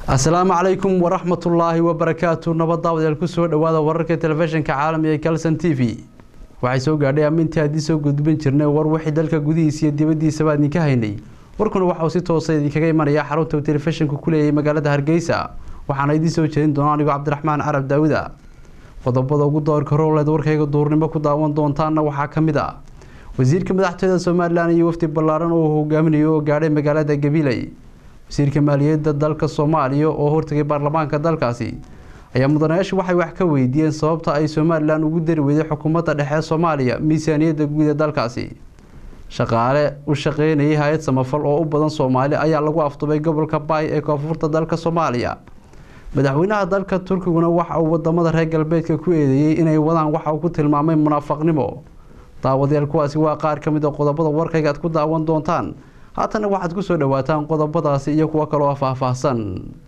asalaamu calaykum waraxmatullaahi wabarakaatu nabad daawadayaal kusoo dhawaada wararka telefishinka caalamiga ee kalson t v waxay soo gaadhay amintii haddii soo gudbin jirnay war wixii dalka gudihiisa iyo dibadiisaba idinka haynay warkuna waxauu si toosa idinkaga imanaya xarunta uu telefishinku ku leeyahay magaalada hargeysa waxaana idiin soo jeedin doona anigoo cabdiraxmaan carab daawuda qodobada ugu doorka rowleed warkayga duurnimo ku daawan doontaana waxaa ka mid ah wasiirka madaxtooyada somalilan iyo wafdi ballaaran oo hogaaminayo oo gaadhay magaalada gabiley wasiirka maaliyadda dalka soomaaliya oo hortagay baarlamaanka dalkaasi ayaa mudanayaashu waxay wax ka weydiiyeen sababta ay somalilan ugu dari weyday xukuumadda dhexe soomaaliya miisaaniyadda guud ee dalkaasi shaqaale u shaqeynayay hay-ad samafal oo u badan soomaali ayaa lagu afdubay gobolka baay ee koonfurta dalka soomaaliya madaxweynaha dalka turkiguna waxa uu wadamada reer galbeedka ku eedeeyey inay wadaan waxa uu ku tilmaamay munaafaqnimo daawadayaal kuwaasi waa qaar ka mid a qodobada warkayga aad ku daawan doontaan haatana waxaad ku soo dhawaataan qodobadaasi iyo kuwo kaloo faahfaahsan